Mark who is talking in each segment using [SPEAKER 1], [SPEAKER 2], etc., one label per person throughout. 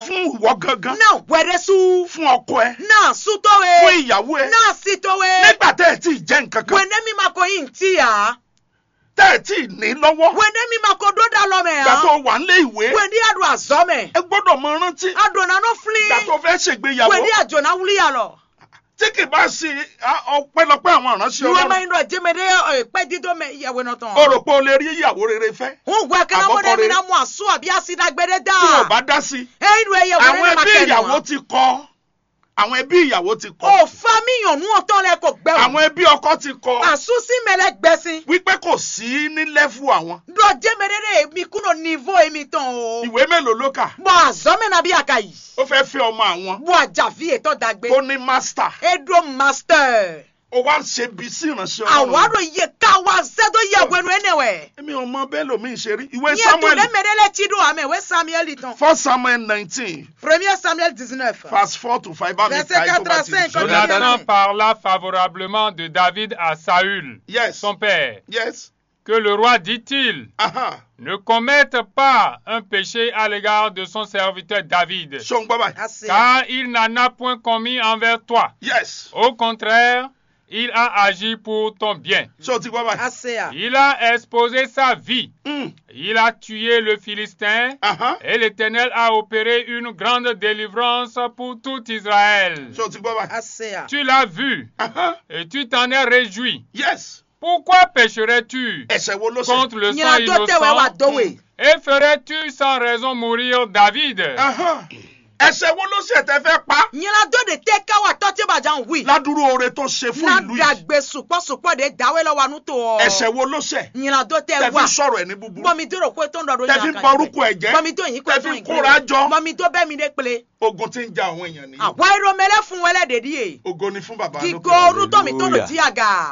[SPEAKER 1] fún ìwọ gangan
[SPEAKER 2] na wɛrɛ su
[SPEAKER 1] fún ọkọ ẹ
[SPEAKER 2] na
[SPEAKER 1] fún
[SPEAKER 2] sutowe
[SPEAKER 1] ìyàwó ẹ
[SPEAKER 2] na sitowe
[SPEAKER 1] nígbà tẹ́ ẹ tí ì jẹ́ nǹkan kan
[SPEAKER 2] wɛnɛ mi ma ko yin ti ya
[SPEAKER 1] tẹ́ ẹ tí ì ní lọ́wọ́
[SPEAKER 2] wɛnɛ mi ma ko do da lɔ mɛ
[SPEAKER 1] ìgbà tó
[SPEAKER 2] ya
[SPEAKER 1] wà nílé ìwé
[SPEAKER 2] wɛndi ado azɔ mɛ
[SPEAKER 1] ẹ gbọ́dọ̀ mọ rántí
[SPEAKER 2] adona no
[SPEAKER 1] ìgbà
[SPEAKER 2] fili
[SPEAKER 1] tó fẹ́ ṣègbéyàwó
[SPEAKER 2] wɛndi ajona wuli ya lɔ
[SPEAKER 1] tí kì bá ṣe á, ọpẹ́lọpẹ́ àwọn ìránṣẹ́
[SPEAKER 2] nuwe ma
[SPEAKER 1] Ọlọ́run
[SPEAKER 2] yin dɔ jeme de ɛ pɛ dido mɛ yawe nɔ
[SPEAKER 1] o
[SPEAKER 2] tɔn
[SPEAKER 1] rò pé o lè rí ìyàwó rere fẹ́
[SPEAKER 2] hun wɛ kana mo de
[SPEAKER 1] Àbọ̀kọ
[SPEAKER 2] mi
[SPEAKER 1] rere.
[SPEAKER 2] na mu asu abi asi da gbɛde
[SPEAKER 1] tí o
[SPEAKER 2] da
[SPEAKER 1] bá dá sí
[SPEAKER 2] eyi nu eye
[SPEAKER 1] àwọn
[SPEAKER 2] wɛrɛ ne ma
[SPEAKER 1] ẹbí
[SPEAKER 2] kɛ
[SPEAKER 1] ìyàwó
[SPEAKER 2] nu
[SPEAKER 1] ti kọ àwọn ẹbí ìyàwó ti kọ
[SPEAKER 2] o fa mi yàn nu ɔtɔn lɛ ko gbɛ
[SPEAKER 1] àwọn ẹbí ọkọ ti kọ
[SPEAKER 2] asusi mɛlɛ gbɛsi
[SPEAKER 1] wípé kò sí ní lẹ́fù àwọn
[SPEAKER 2] dɔ jeme de de mi kuno nivo emi tɔn o
[SPEAKER 1] ìwé mélòó ló kà
[SPEAKER 2] bɔn azɔ mɛ na bi aka yi
[SPEAKER 1] ó fẹ́ fi ọmọ àwọn
[SPEAKER 2] bɔn ajavi etɔ dagbe
[SPEAKER 1] ó ní mástà
[SPEAKER 2] edo master
[SPEAKER 1] ó wá ń ṣe bí sí ìránṣẹ́ Ọlọ́run
[SPEAKER 2] awaro ye kawa sedo ye wenu enewɛ
[SPEAKER 1] èmi ò mọ bẹ́ẹ̀ lómi ṣe rí ìwé
[SPEAKER 2] nye to
[SPEAKER 1] Samuel
[SPEAKER 2] ne mɛrɛ lɛ tsi do amɛ we samuel tɔn
[SPEAKER 1] first Samuel nineteen
[SPEAKER 2] premier samuel dix-neuf
[SPEAKER 1] verse four to five bá mi
[SPEAKER 2] Verset
[SPEAKER 1] ka ẹ̀ tó bá ti
[SPEAKER 2] 85,
[SPEAKER 1] sọ
[SPEAKER 2] Jonathan
[SPEAKER 1] dáadáa.
[SPEAKER 3] Jonathan parla favorablement de David à Saül,
[SPEAKER 1] yes
[SPEAKER 3] son père.
[SPEAKER 1] yes
[SPEAKER 3] Que le roi dit-il
[SPEAKER 1] aha
[SPEAKER 3] ne commette pas un péché à l'égard de son serviteur David,
[SPEAKER 1] ṣó ń gbọ́ báyìí
[SPEAKER 2] ase
[SPEAKER 3] car il n'en a point commis envers toi.
[SPEAKER 1] yes
[SPEAKER 3] Au contraire, il a agi pour ton bien.
[SPEAKER 1] ṣó o ti gbọ́ báyìí
[SPEAKER 2] ase a
[SPEAKER 3] Il a exposé sa vie.
[SPEAKER 1] Mm,
[SPEAKER 3] Il a tué le Philistin.
[SPEAKER 1] aha
[SPEAKER 3] Et l'Éternel a opéré une grande délivrance pour tout Israël.
[SPEAKER 1] ṣó o ti gbọ́ báyìí
[SPEAKER 2] ase a
[SPEAKER 3] Tu l'as vu
[SPEAKER 1] aha
[SPEAKER 3] et tu t'en es réjoui.
[SPEAKER 1] yes
[SPEAKER 3] Pourquoi pécherais-tu
[SPEAKER 1] ẹ̀ṣẹ̀ wo ló ṣe
[SPEAKER 3] contre le sang
[SPEAKER 2] nyina do tɛ wɛ wa
[SPEAKER 3] innocent
[SPEAKER 2] do we
[SPEAKER 3] et ferais-tu sans raison mourir David
[SPEAKER 1] aha ẹ̀ṣẹ̀ wo ló ṣe tẹ́ fẹ́ pa
[SPEAKER 2] nyina do de te ka wa tɔ te ba jan wi
[SPEAKER 1] ládùúrú oore tó ṣe fún
[SPEAKER 2] na
[SPEAKER 1] ìlú yìí
[SPEAKER 2] dagbe supɔsupɔ de dawe lɛ wa nu to
[SPEAKER 1] ẹ̀ṣẹ̀ wo ló ṣe
[SPEAKER 2] nyina do
[SPEAKER 1] tẹ́
[SPEAKER 2] tɛ
[SPEAKER 1] fi
[SPEAKER 2] wa
[SPEAKER 1] sọ̀rọ̀ ẹ̀ ní búburú
[SPEAKER 2] bɔmi do ro ko tó ń dɔ do
[SPEAKER 1] tẹ́ fi ń ba orúkọ ẹ̀ jẹ́
[SPEAKER 2] bɔmi do yin ko
[SPEAKER 1] tẹ́
[SPEAKER 2] tó
[SPEAKER 1] fi
[SPEAKER 2] yin
[SPEAKER 1] ń kóra jọ
[SPEAKER 2] bɔmi do bɛ mi de kple
[SPEAKER 1] ogun tí ń ja àwọn èèyàn nìyí
[SPEAKER 2] àwa ero mɛlɛ fún wɛlɛ de di ye
[SPEAKER 1] ogo ni fún bàbá
[SPEAKER 2] kíkó
[SPEAKER 1] lókè
[SPEAKER 2] orútọ́ mi tó lò
[SPEAKER 4] Hallelujah.
[SPEAKER 2] di àga.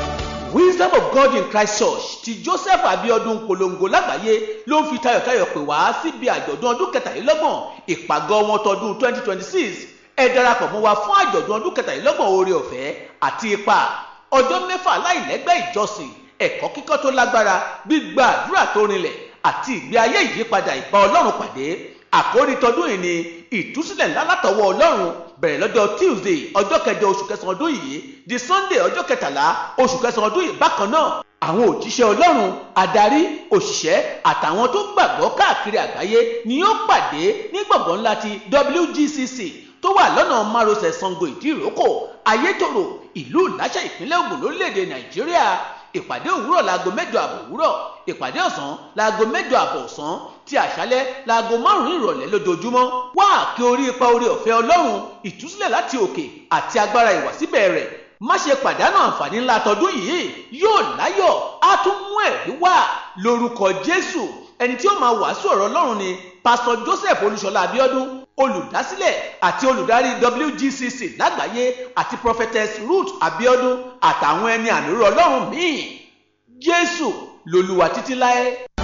[SPEAKER 5] wisdom of god in christ church ti joseph abiodun polongo lágbàáyé ló ń fi tayọ̀tayọ̀ pè wá síbi àjọ̀dún ọdún kẹtàlélọ́gbọ̀n ìpàgọ́ wọn tọdún twenty twenty six ẹ darapọ̀ mọ́ wa fún àjọ̀dún ọdún kẹtàlélọ́gbọ̀n oore ọ̀fẹ́ àti ipa ọjọ́ mẹ́fà láìlẹ́gbẹ́ ìjọsìn ẹ̀kọ́ kíkọ́ tó lágbára gbígba àdúrà tó rinlẹ̀ àti ìgbé ayé ìyípadà ìbá ọlọ́run pàdé àkórí tọdún yìí ni ìtúsílẹ̀ ńlá látọwọ́ ọlọ́run bẹ̀rẹ̀ lọ́jọ́ tuesday ọjọ́ kẹjọ oṣù kẹsàn-án ọdún yìí di sunday ọjọ́ kẹtàlá oṣù kẹsàn-án ọdún yìí bákan náà àwọn òjíṣẹ́ ọlọ́run adarí òṣìṣẹ́ àtàwọn tó gbàgbọ́ káàkiri àgbáyé ni yóò pàdé ní gbọ̀ngàn ńlá ti wgcc tó wà lọ́nà márosẹ̀ sango ìdíròkò ayétòrò ìlú ìláṣẹ ìpínlẹ̀ ògùn lórílẹ̀‐èdè nàìjíríà ìpàdé òwúrọ̀ láago mẹ́jọ àbọ̀ òwúrọ̀ ìpàdé ọ̀sán láago mẹ́jọ àbọ̀ ọ̀sán ti àṣálẹ́ láago márùn-ún ìrọ̀lẹ́ lójoojúmọ́ wá kí orí ipa orí ọ̀fẹ́ ọlọ́run ìtúsílẹ̀ láti òkè àti agbára ìwàsíbẹ̀ rẹ̀ má ṣe pàdánù àǹfààní ńlá tọdún yìí yóò láyọ̀ á tún mú ẹ̀rí wá lórúkọ jésù ẹni tí ó máa wàásù ọ̀rọ̀ ọlọ́run ni pásítọ̀ joseph olúṣọlá abiodun olùdásílẹ̀ àti olùdarí wgcc lágbàáyé àti prophetess ruth abiodun àtàwọn ẹni àmìrò ọlọ́run míì jésù lolúwa títí láé.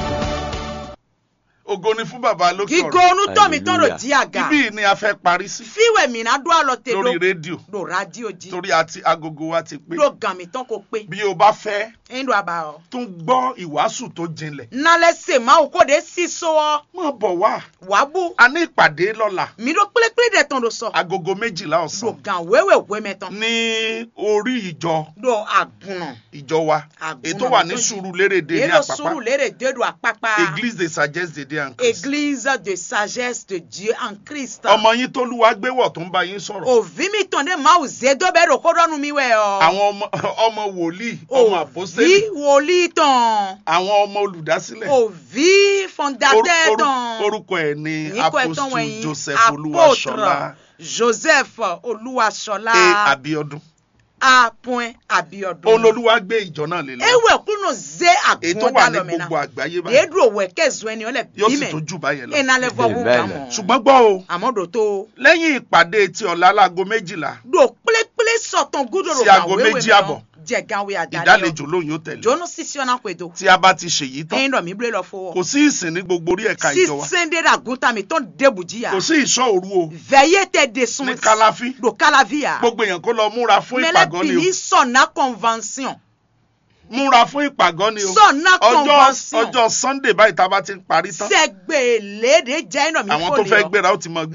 [SPEAKER 1] ògo ni fún bàbá lókè
[SPEAKER 2] kíkó
[SPEAKER 1] ọ̀run
[SPEAKER 2] onútọ́ mi tó lò
[SPEAKER 4] Hallelujah.
[SPEAKER 2] di àga.
[SPEAKER 1] ibí yìí ni a fẹ́ parí sí
[SPEAKER 2] fíwẹ̀ mi náà dó àlọ́ tẹ
[SPEAKER 1] lórí
[SPEAKER 2] do
[SPEAKER 1] rédíò
[SPEAKER 2] do rádíò jí
[SPEAKER 1] torí àti agogo wa ti pé
[SPEAKER 2] do gàn mí tán kó pé
[SPEAKER 1] bí o bá fẹ́
[SPEAKER 2] ẹ̀yin do àbá ọ.
[SPEAKER 1] tún gbọ́ ìwàásù tó jinlẹ̀
[SPEAKER 2] nalẹ̀ sè máa wò kó de sí so ọ
[SPEAKER 1] má bọ̀ wá
[SPEAKER 2] wàá bú
[SPEAKER 1] a ní ìpàdé lọ́la
[SPEAKER 2] mi do kplékplé dẹ̀ tán do sọ
[SPEAKER 1] agogo méjìlá
[SPEAKER 2] do
[SPEAKER 1] ọ̀sán
[SPEAKER 2] gàn wéwè wé mẹ́ tán
[SPEAKER 1] ní orí ìjọ
[SPEAKER 2] do àgùnà
[SPEAKER 1] ìjọ wa
[SPEAKER 2] Àgùnà
[SPEAKER 1] ètò wà ní
[SPEAKER 2] tó jí.
[SPEAKER 1] Sùúrùlérè ní
[SPEAKER 2] èlò
[SPEAKER 1] àpápá
[SPEAKER 2] sùúrù lérè dédò àpápá
[SPEAKER 1] église de sagesse de Dieu en Christ
[SPEAKER 2] église de sagesse de Dieu en Christ.
[SPEAKER 1] ọmọ yín tó lúwa gbéwọ̀ tó ń bá yín sọ̀rọ̀
[SPEAKER 2] òvi mi tàn dé máa zé dọ́bẹ̀ rò kó dọ́nu mi wẹ̀ ọ.
[SPEAKER 1] àwọn ọmọ ọmọ wòlíì ọmọ àpọ́sítélì
[SPEAKER 2] òvi wòlíì tàn
[SPEAKER 1] àwọn ọmọ olùdásílẹ̀
[SPEAKER 2] òvi
[SPEAKER 1] Oru-
[SPEAKER 2] fọ̀ǹdàtẹ́
[SPEAKER 1] oru-
[SPEAKER 2] tàn.
[SPEAKER 1] orúkọ ẹ̀ ní
[SPEAKER 2] Yín kọ́ ẹ̀ tán
[SPEAKER 1] apostle
[SPEAKER 2] wọ̀nyí,
[SPEAKER 1] Joseph
[SPEAKER 2] apôtre
[SPEAKER 1] Olúwaṣọlá
[SPEAKER 2] Joseph Olúwaṣọlá
[SPEAKER 1] a Abíọ́dún
[SPEAKER 2] a point Abiodun.
[SPEAKER 1] olólùwà gbé ìjọ náà lé lọ
[SPEAKER 2] ewe kunu ze
[SPEAKER 1] ètò
[SPEAKER 2] agun
[SPEAKER 1] wà ní
[SPEAKER 2] dalomena
[SPEAKER 1] gbogbo àgbáyé báyìí
[SPEAKER 2] yedu owe kezu ẹni ọlẹ
[SPEAKER 1] yóò sì
[SPEAKER 2] bímẹ
[SPEAKER 1] tó jù báyẹn lọ
[SPEAKER 2] enalẹ fọwọ́
[SPEAKER 4] Amen.
[SPEAKER 2] kàmọ́
[SPEAKER 1] ṣùgbọ́n gbọ́ o
[SPEAKER 2] àmọ́dò tó
[SPEAKER 1] lẹ́yìn ìpàdé ti ọ̀la láago méjìlá
[SPEAKER 2] do kplékplé sọ̀tàn gúdòrò
[SPEAKER 1] Sí aago méjì àbọ̀.
[SPEAKER 2] jẹ̀gáwé àdáyọ
[SPEAKER 1] ìdálejò lóyún ó tẹ̀lé
[SPEAKER 2] jóná sísí ọ̀nà pẹ̀dọ̀
[SPEAKER 1] tí a bá ti ṣèyí tán
[SPEAKER 2] ẹ̀yin dọ̀ mí bílẹ̀ lọ fọwọ́
[SPEAKER 1] kò sí ìsìn ní gbogbo orí ẹ̀ka ìjọ wa
[SPEAKER 2] sísèndé ràgúntà mi tó ń débùjíyà
[SPEAKER 1] kò sí ìṣọ́ òru o
[SPEAKER 2] vẹ̀yẹ tẹ de sun
[SPEAKER 1] ní kálàfí
[SPEAKER 2] do kálàvíyà
[SPEAKER 1] gbogbo èèyàn kó lọ múra fún ìpàgọ́ ni o
[SPEAKER 2] mẹlẹ́pìlì sọ̀nà convention
[SPEAKER 1] múra fún ìpàgọ́ ni o
[SPEAKER 2] sọ̀nà
[SPEAKER 1] ọjọ́
[SPEAKER 2] convention
[SPEAKER 1] ọjọ́ sunday báyìí tá a bá ti ń parí tán
[SPEAKER 2] sẹ́gbẹ̀ẹ́lẹ́dẹ̀ jẹ́ ẹ̀yin dọ̀ mí
[SPEAKER 1] àwọn
[SPEAKER 2] kò
[SPEAKER 1] tó
[SPEAKER 2] lè
[SPEAKER 1] fẹ́
[SPEAKER 2] ọ.
[SPEAKER 1] gbéra ó ti mọ gbé